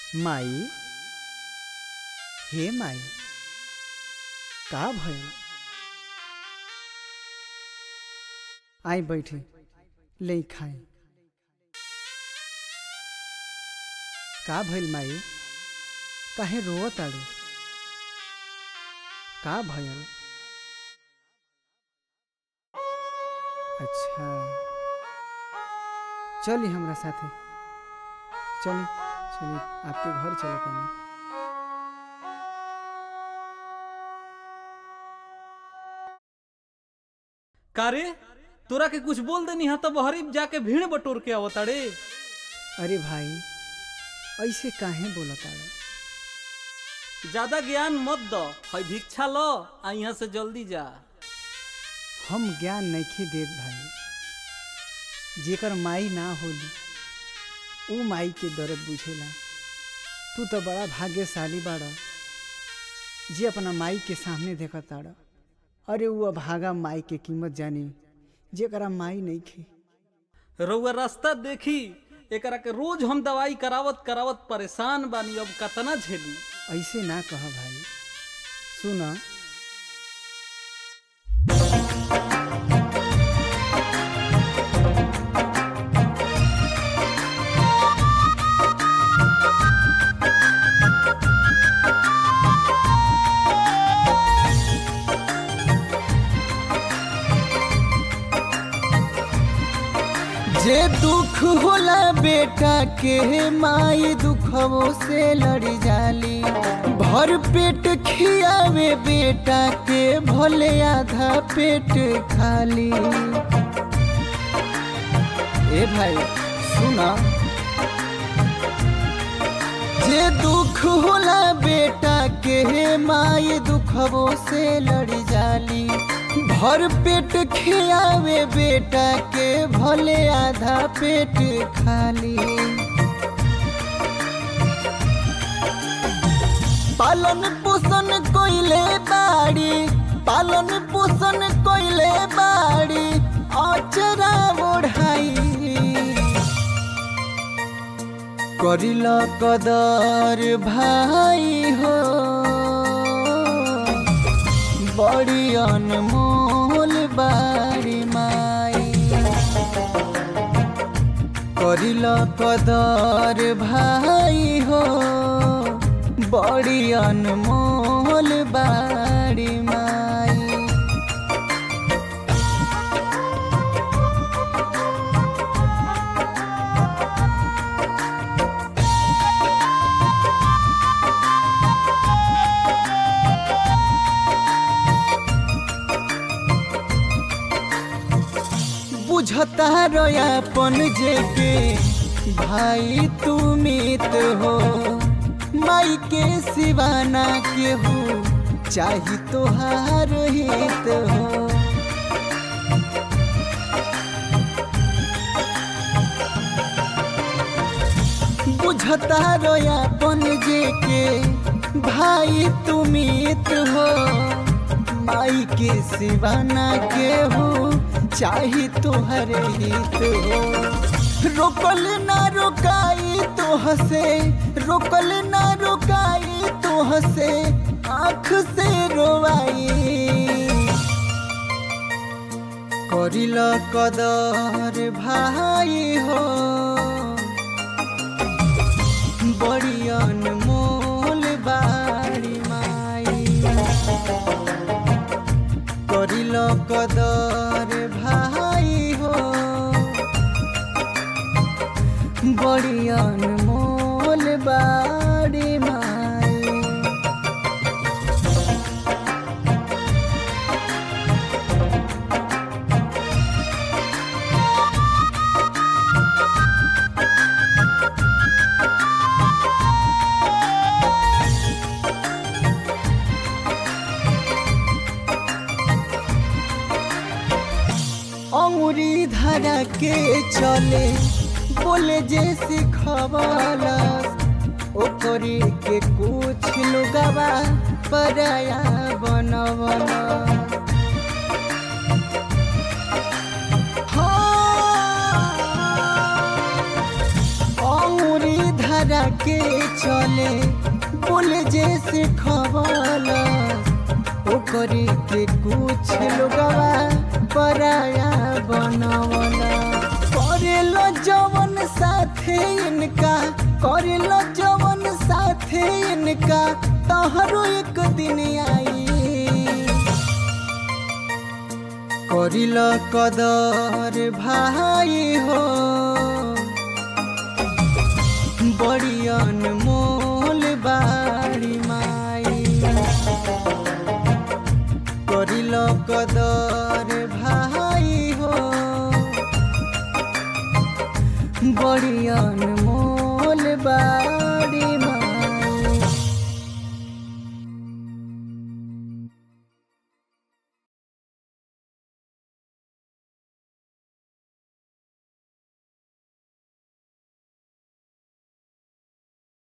माई हे माई का भइल आई बैठे ले खाए का भइल माई काहे रोवत ताड़ू का भइल अच्छा चली हमरा साथे चली चली आपके घर चले पानी कारे तोरा के कुछ बोल देनी हा तो बहरी जाके भीड़ बटोर के आवताड़े अरे भाई ऐसे काहे बोलत ताड़ा ज्यादा ज्ञान मत द है भिक्षा लो आ यहाँ से जल्दी जा हम ज्ञान नहीं देत भाई जेकर माई ना होली ऊ माई के दर्द बुझेला तू तो बड़ा भाग्यशाली बाड़ा जे अपना माई के सामने देखा ताड़ा अरे वो अभागा माई के कीमत जानी जेकरा माई नहीं खे रउआ रास्ता देखी एकरा के रोज हम दवाई करावत करावत परेशान बानी अब कतना झेली ऐसे ना कह भाई सुना जे दुख होला बेटा के माई दुखवो से लड़ जाली भर पेट खियावे बेटा के भले आधा पेट खाली ए भाई सुना जे दुख होला बेटा के माई दुखवो से लड़ जाली भर पेट खियावे बेटा के भले आधा पेट खाली पालन पोषण कोइले बाड़ी पालन पोषण कोइले बाड़ी अचरा ओढ़ाई करिल कदर भाई हो बड़ी अनमोल बारी माई करिल कदर भाई हो बड़ी अनमोल बारी माई बुझता रोयापन जेके भाई तू मित हो माई के सिवाना के हो चाही तोहार हित हो बुझता रोयापन जेके भाई तू मित हो माई के सिवाना के हो चाही तोहर हित हो रोकल ना रोकाई तो हसे रोकल ना रोकाई तो हसे आँख से रोवाई करिल कदर भाई हो बड़ी अनमोल बाड़ी माई करिल कदर भाई हो बड़ी अनमोल बाड़ी माई अंगुरी धरा के चले बोले जे सिखवाला ओकरी के कुछ लोगवा पराया बनवला हाँ, अंगुरी धरा के चले बोले जैसे खवाला ओकरे के कुछ लोगवा पराया बनवला करेलो जवन साथे इनका करेलो जवन साथे इनका तहरो एक दिन आई करिल कदर भाई हो बड़ी अनमोल बाड़ी माई करिल कदर भाई हो बड़ी अनमोल